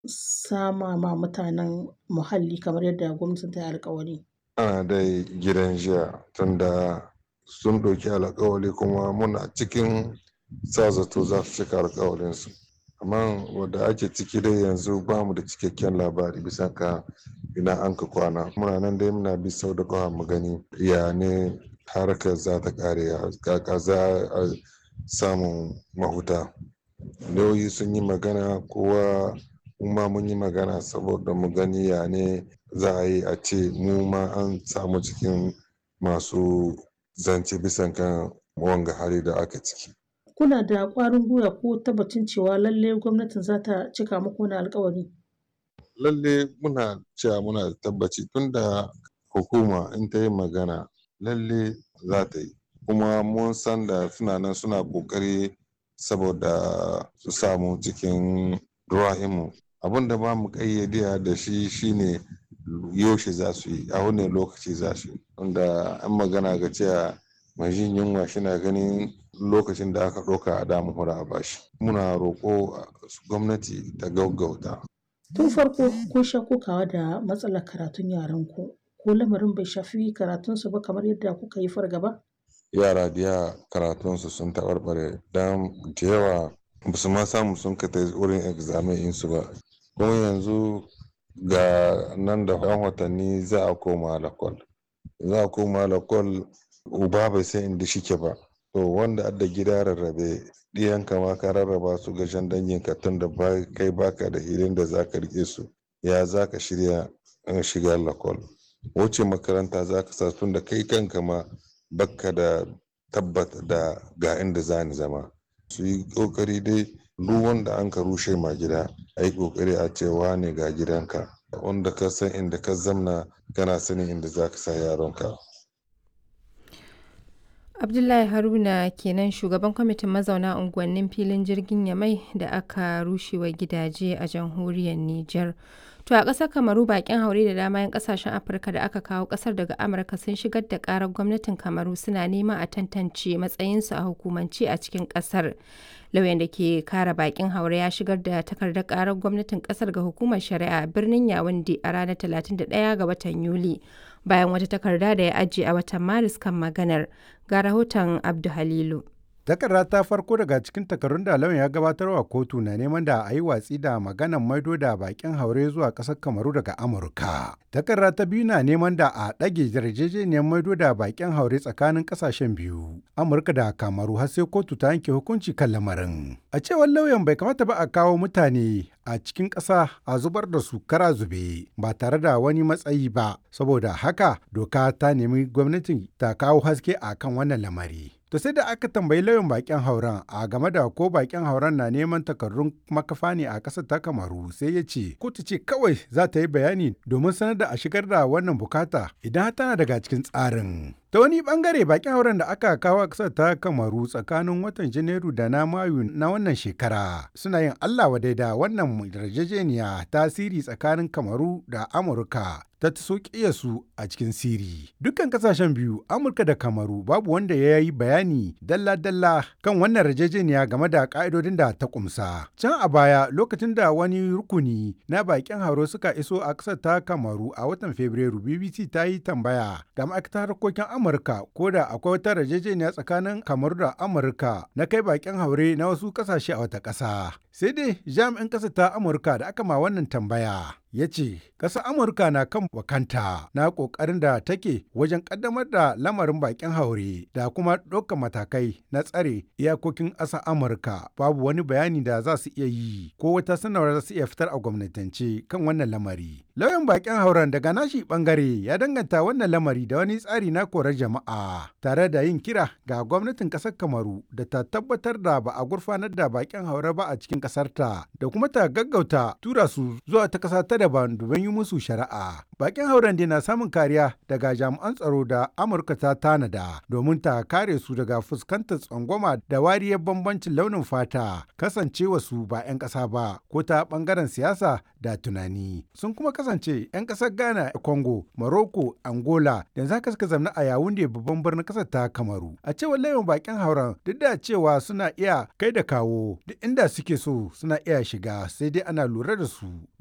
sama ma mutanen muhalli kamar yadda gwamnatin ta yi alkawari? Ana dai gidan jiya tunda sun ɗauki alkawari kuma muna cikin sa zato za su cika alkawarinsu. Amma wadda ake ciki dai yanzu ba mu da cikakken labari bisa ka ina an ka kwana. Muna nan dai muna bi sau da ƙafa mu gani ya ne harkar za ta ƙare kaka za a samun mahuta. Lauyoyi sun yi magana kowa muma mun yi magana saboda mu gani ya ne za a yi a ce mu ma an samu cikin masu zance bisan kan wanga hali da aka ciki. Kuna da ƙwarin gwiwa ko tabbacin cewa lalle gwamnatin za ta cika muku wani alkawari? Lalle muna cewa muna da tabbaci tunda hukuma in ta yi magana lalle za ta yi. Kuma mun san da suna nan suna ƙoƙari saboda su samu cikin ruwa'imu. Abin da ba mu ƙayyade da shi shine yaushe za su yi, a wane lokaci za su yi. Tunda an magana ga cewa mai jin yunwa shina ganin lokacin da aka ɗauka a damu hura a bashi. Muna roƙo gwamnati ta gaggauta. Tun farko kun sha kokawa da matsalar karatun yaranku. Ko lamarin bai shafi karatunsu ba kamar yadda kuka yi fargaba? Yara da yawa karatunsu sun taɓarɓare don da yawa ba su ma samu sun ka wurin examen ɗinsu ba. Kuma yanzu ga nan da ɗan watanni za a koma lakwal. Za a koma lakwal uba bai san inda shike ba. To wanda adda gida rarrabe ɗiyanka ma ka rarraba su ga shan danginka tun da kai baka da hilin da za ka riƙe su. Ya za ka shirya shiga lakwal. Wuce makaranta za ka sa tun da kai kanka ma bakka da tabbata da ga inda za ni zama. Su yi ƙoƙari dai duk wanda an ka rushe ma gida a yi ƙoƙari a ce wane ga gidanka. Wanda ka san inda ka zamna kana sanin inda za ka sa yaronka. Abdullahi Haruna kenan shugaban kwamitin mazauna unguwannin filin jirgin Yamai da aka rushewa gidaje a jamhuriyar Nijar. To a ƙasar Kamaru bakin haure da dama 'yan ƙasashen Afirka da aka kawo ƙasar daga Amurka sun shigar da ƙarar gwamnatin Kamaru suna neman a tantance matsayinsu a hukumance a cikin ƙasar. Lauyan da ke kare bakin haure ya shigar da takardar ƙarar gwamnatin ƙasar ga hukumar shari'a a birnin Yawunde a ranar 31 ga watan Yuli. Bayan wata takarda da ya ajiye a watan Maris kan maganar. Ga rahoton Abdu Halilu. Takarda ta farko daga cikin takardun da lauyan ya gabatarwa kotu na neman da a yi watsi da maganan maido da bakin haure zuwa ƙasar Kamaru daga Amurka. Takarda ta biyu na neman da a ɗage yarjejeniyar maido da bakin haure tsakanin ƙasashen biyu, Amurka da Kamaru har sai kotu ta yanke hukunci kan lamarin. A cewar lauyan bai kamata ba a kawo mutane a cikin ƙasa a zubar da su kara zube ba tare da wani matsayi ba, saboda haka doka ta nemi gwamnatin ta kawo haske a kan wannan lamari. To sai da aka tambayi lauyan bakin hauren a game da ko bakin hauren na neman takardun makafa ne a ƙasar ta Kamaru sai ya ce kotu ce kawai za ta yi bayani domin sanar da a shigar da wannan bukata idan tana daga cikin tsarin. Ta wani bangare bakin hauren da aka kawo a ƙasar ta Kamaru tsakanin watan Janairu da na Mayu na wannan shekara suna yin Allah wadai da wannan yarjejeniya tasiri tsakanin Kamaru da Amurka ta so su a cikin siri. Dukkan kasashen biyu, Amurka da Kamaru, babu wanda ya yi bayani dalla-dalla kan wannan yarjejeniya game da ka'idodin da ta kumsa. Can a baya, lokacin da wani rukuni na bakin hauro suka iso a ƙasar ta Kamaru a watan Fabrairu, BBC ta yi tambaya ga ma'aikatar harkokin Amurka ko da akwai wata yarjejeniya tsakanin Kamaru da Amurka na kai bakin haure na wasu ƙasashe a wata ƙasa. Sai dai jami'in ƙasar ta Amurka da aka ma wannan tambaya ya ce ƙasar amurka na kan wakanta na ƙoƙarin da take wajen ƙaddamar da lamarin bakin haure da kuma ɗaukar matakai na tsare iyakokin ƙasar amurka babu wani bayani da za su iya yi ko wata sanarwar za su iya fitar a gwamnatance kan wannan lamari lauyan bakin hauren daga nashi bangare ya danganta wannan lamari da wani tsari na korar jama'a tare da yin kira ga gwamnatin ƙasar kamaru da ta tabbatar da ba a gurfanar da bakin haure ba a cikin ƙasarta da kuma ta gaggauta tura su zuwa ta ƙasa ta daban domin yi musu shari'a. Bakin hauren na samun kariya daga jami'an tsaro da Amurka ta tanada domin ta kare su daga fuskantar tsangwama da wariyar bambancin launin fata kasancewa su ba 'yan ƙasa ba ko ta ɓangaren siyasa da tunani. Sun kuma kasance 'yan ƙasar Ghana, Congo, Morocco, Angola da za ka suka zamna a Yawunde babban birnin ƙasar ta Kamaru. A cewar layin bakin hauren duk da cewa suna iya kai da kawo duk inda suke so suna iya shiga sai dai ana lura da su.